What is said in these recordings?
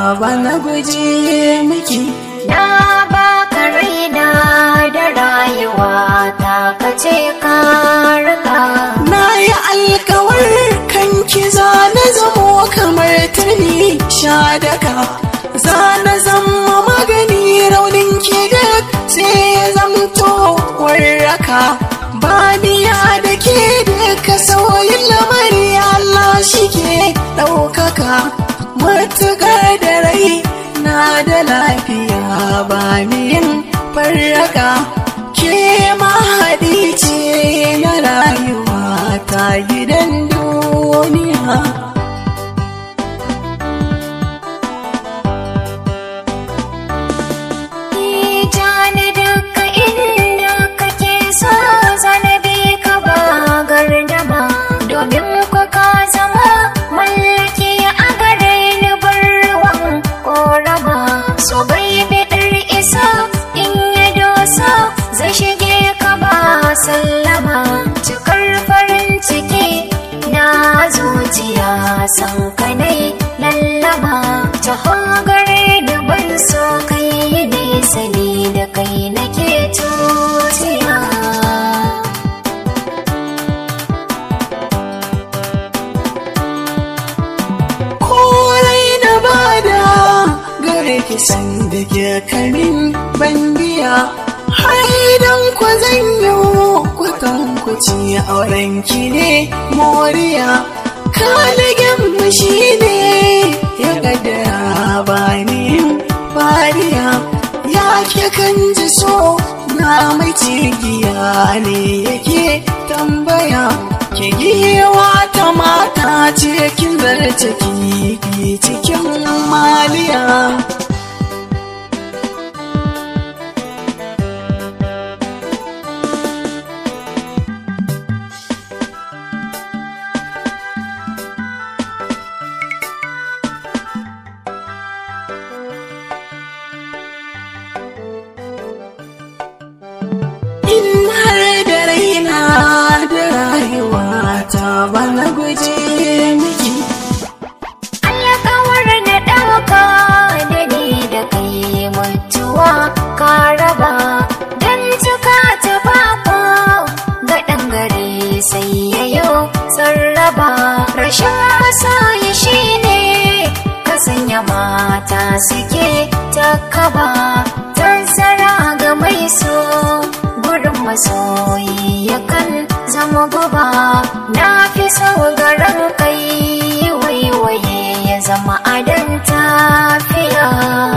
bana guje miki Na baka raina da rayuwa ta kace ka rika. na yi alkawar kanki za na zamo kamar turmi sha daka za na zama magani raunin ki duk sai ya zamto warraka baniya da ke duka sauyin lamari Allah shi ke ɗaukaka matuƙar da rai na da lafiya ba ni yin farraka ke mahaɗi ce na rayuwa ta gidan duniya Jani duka inda kake so zanabi ka ba gardama domin ku ka zama mallaki a gare ni barwan korama so bai bidar isa in ya dosa zai shige ka ba sallama cikar farin ciki na zuciya san kanai lallama ta gare da ban so kai nesa ne da kai nake tutiya korai na bada gare ki san da ke kamin bandiya har idan ku zan yi kwatan ku ci auren ki ne moriya kaligin mu shi ne ya gadara ba ni fariya ya ke kan ji so na mai cigiya ne yake tambaya ke giwa ta mata ce kin zarce kifi cikin maliya in har da raina da rayuwa ta bana guje miki alƙawar na ɗauka da ni da kai mutuwa ka raba don cika ta bako ga ɗan gari sai ya yo sarraba rashin masoyi shi ne ka sanya mata suke ta kaba tazzara ga mai so gurin masoyi yakan zama guba na fi sau garin kai waiwaye ya zama adon tafiya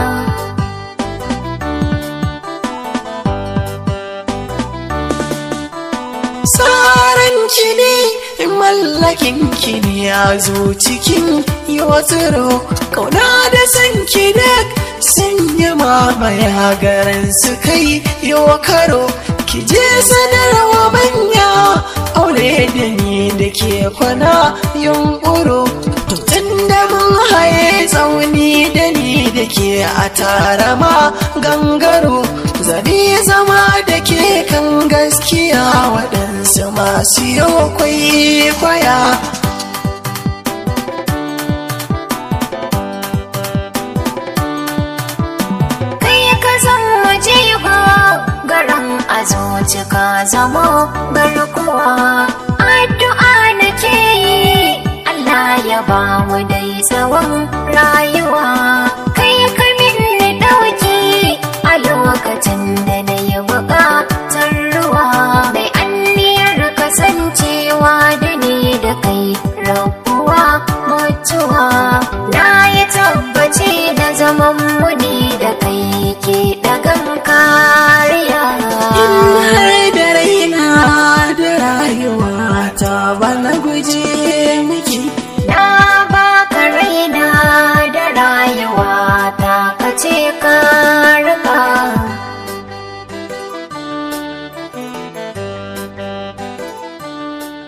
tsarin ki ne mallakin ki ne ya zo cikin yotsiro kauna da san ki duk sun yi mamaya garin su kai yo karo ki je sanarwa manya aure da ni da ke kwana yunkuro tun da mun haye tsauni da ni da ke a tara ma gangaro zabi zama da ke kan gaskiya waɗansu masu yau kwaikwaya kai ka zama jigo garin a zuci ka zama garkuwa addu'a nake yi Allah ya ba mu dai tsawon rayuwa kai ka minni ɗauki a lokacin da na yi buƙatar ruwa mai anniyar kasancewa da ni da kai rabuwa mutuwa na yi tabbaci da zaman muni da kai ke ɗagan kariya in har da raina da rayuwa ta bana guje mai